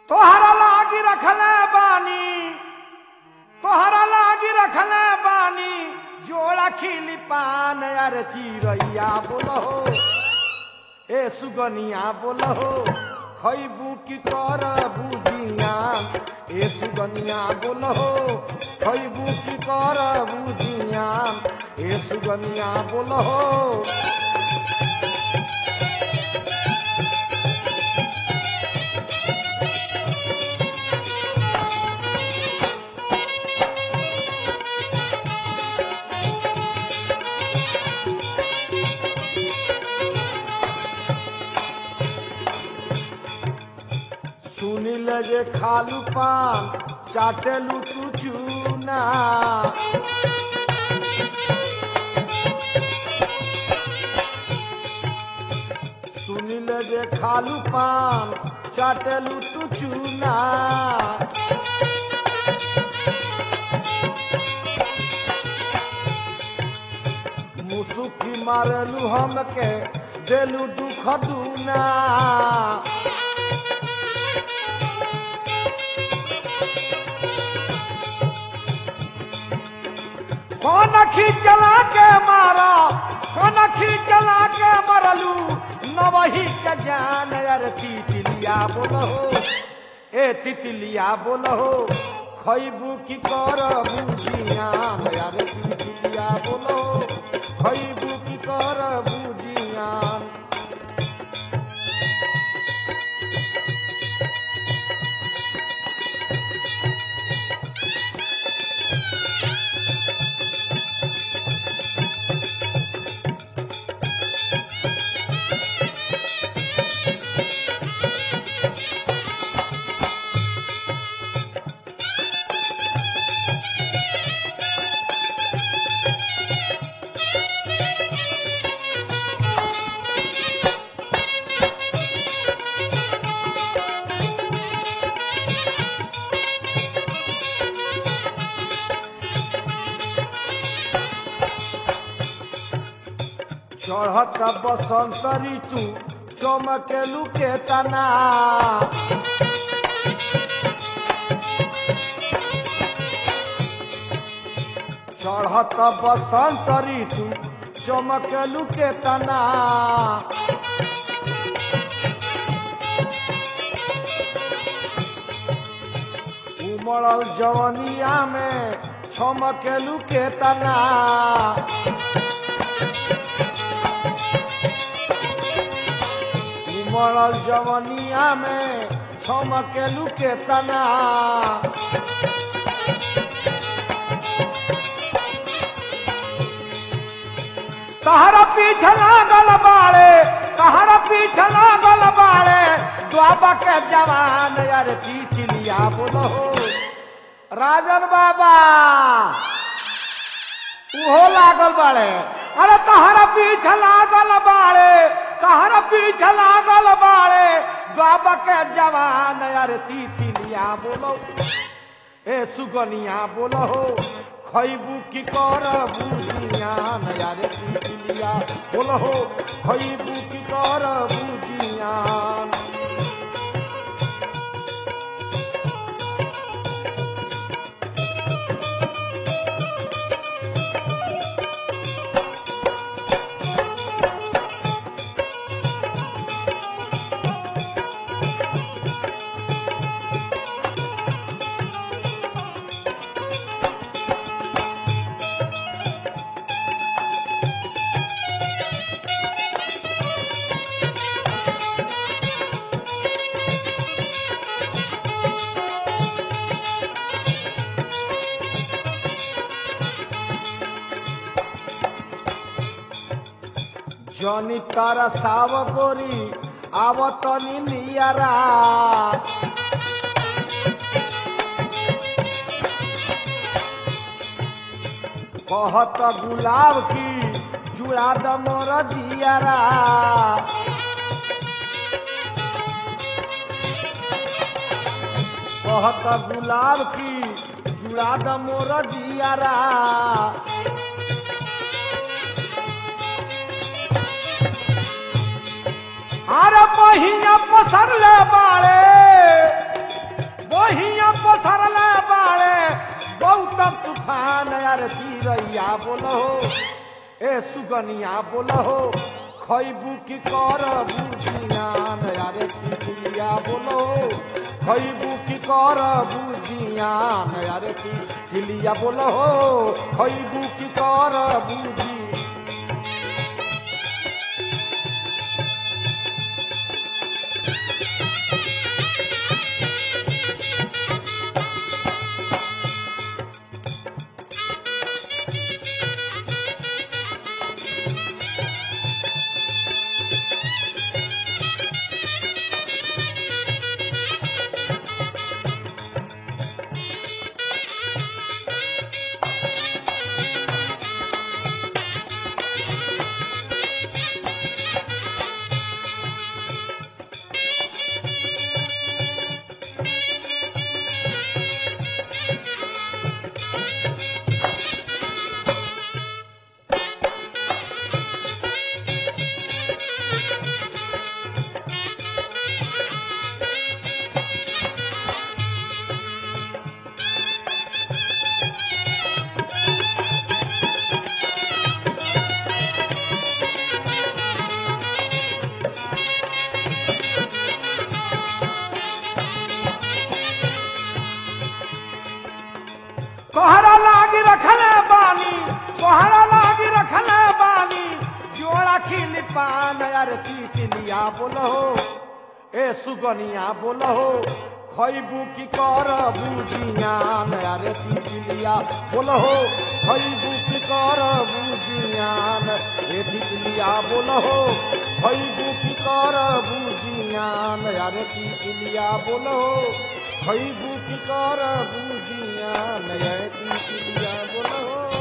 तोहरा लागी रखले बानी तोहरा लागी रखले बानी जोड़ा खिली पान अरे चिड़ैया बोलो ए सुगनिया बोलो खैबू की कर बुझिया ए सुगनिया बोलो खैबू की कर बुझिया ए सुगनिया बोलो सुनिल जे खालू पान चाटेलू तू चूना सुनिल जे खालू पान चाटेलू तू चूना मुसुकी मारलू हमके देलू दुख दूना कौन खींचला के मारा कौन खींचला के मरलू नवही के जान यार तितलिया बोलो ए तितलिया बोलो खैबू की कर बुझिया यार तितलिया बोलो खैबू की कर बुझिया चढ़त बसंत ऋतु चमकेलू के तना चढ़त बसंत ऋतु चमकेलू के तना उमड़ल जवनिया में छमकेलू के तना उमड़ल जवनिया में छमकेलू के तना तहरा पीछे लागल बाड़े तहरा पीछे लागल बाड़े द्वाबा के जवान यार तितलिया बोलो राजन बाबा उहो लागल बाड़े अरे तहरा पीछे लागल बाड़े तहरा पीछे लागल बाड़े बाबा के जवान यार तितलिया बोलो ए सुगनिया बोलो खैबू की कर बुझिया यार तितलिया बोलो खैबू की कर बुझिया जनी तारा साव गोरी आवतनी नियरा कहत गुलाब की जुड़ा द मोर जियारा कहत गुलाब की जुड़ा द मोर जियारा अरे महिया पसरले बाड़े चिड़ैया बोलो ए सुगनिया बोलो खैबू की कर बुझियान अरे तितलिया बोलो खैबू की कर बुझियान अरे तितलिया बोलो खैबू की कर बुझी कोहरा लागी रखले बानी कोहरा लागी रखले बानी जोड़ा खिली पान यार तितलिया बोलो ए सुगनिया बोलो खैबू की कर बुझियान यार तितलिया बोलो खैबू की कर बुझियान ए तितलिया बोलो खैबू की कर बुझियान यार तितलिया बोलो खैबू की कर बुझियान यार तितलिया बोलो